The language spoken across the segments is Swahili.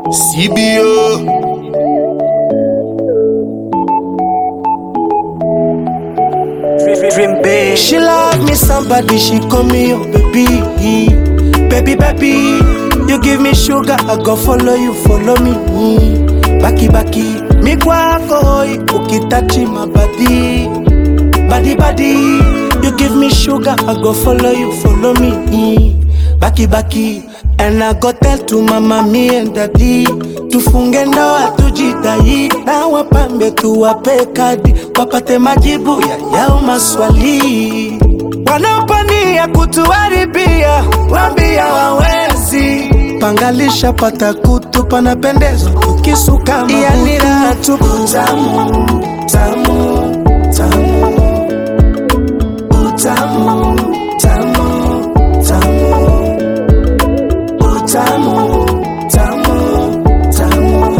CBO. Dream big. She love me somebody, she call me your baby. Baby, baby, you give me sugar, I go follow you, follow me. Baki, baki, mi kwako hoi, ukitachi my body. Body, body, you give me sugar, I go follow you, follow me. Baki, baki, and I go tell to mama, me and daddy. Tufunge ndoa tujidai, na wapambe tuwape kadi, wapate majibu ya yao maswali. Wanaopania kutuharibia, wambia wawezi. Pangalisha pata kutu, panapendeza ukisuka yani raha tupu. Tamu, tamu, tamu, utamu, tamu, tamu, utamu, tamu, tamu,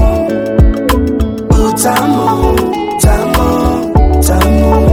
utamu, tamu, tamu.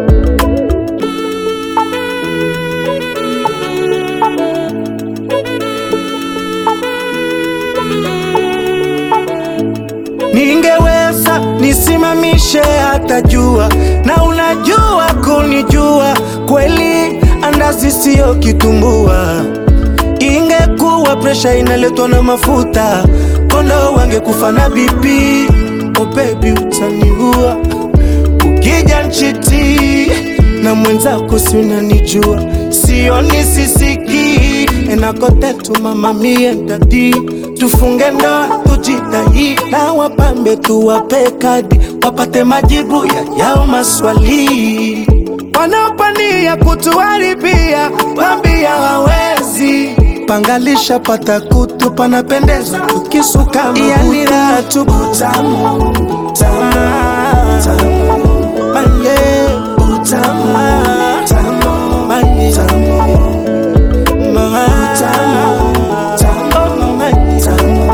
Ningeweza nisimamishe hata jua, na unajua kunijua kweli, andazi sio kitumbua. Ingekuwa presha inaletwa na mafuta, kondo wangekufa na BP. Oh baby, utaniua ukija nchiti na mwenzako, si unanijua, sioni sisiki enakotetu mama mie dadi, tufunge ndoa tujitahidi, na wapambe tuwape kadi, wapate majibu ya yao maswali. Wanaopania kutuharibia, wambia hawezi pangalisha pata kutu, panapendeza ukisuka yani raha tupu. Tamu, tamu, tamu, manye, utamu, tamu, manye, tamu, ma, tamu, tamu, manye, tamu,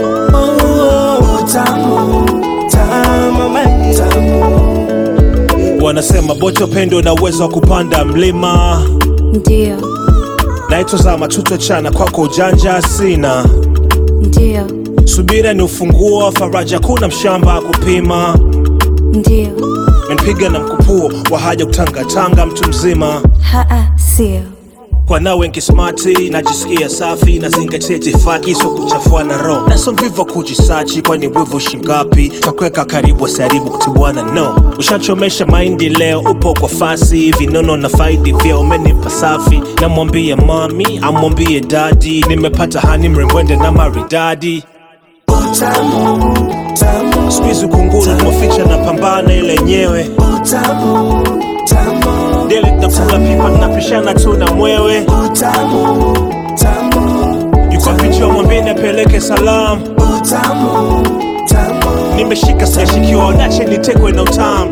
oh, utamu, tamu, manye, tamu. Wanasema bote upendo na uwezo wa kupanda mlima. Ndio, Naitwa Zama, tutochana kwako ujanja sina. ndio, Subira ni ufunguo wa faraja, kuna mshamba kupima. ndio, Menipiga na mkupuo wa haja kutangatanga, mtu mzima haa, sio kwa nawe nkismati, najisikia safi, nazingatia itifaki, sio kuchafua na roho, na sio mvivu wa kujisachi, kwani wivu shingapi takuweka karibu, asiharibu kutibuana no. Ushachomesha maindi leo, upo kwa fasi, vinono na faidi vya umenipa safi, namwambie mami, amwambie dadi, nimepata hani mrembwende na maridadi Utamu, tamu, Squeeze kunguru tumeficha na pambana ile yenyewe utamu, tamu, deli tunakula pipa tunapishana tu na mwewe utamu, tamu, yuko picha mwambie apeleke salamu utamu, tamu. nimeshika sijashikiwa nache nitekwe na utamu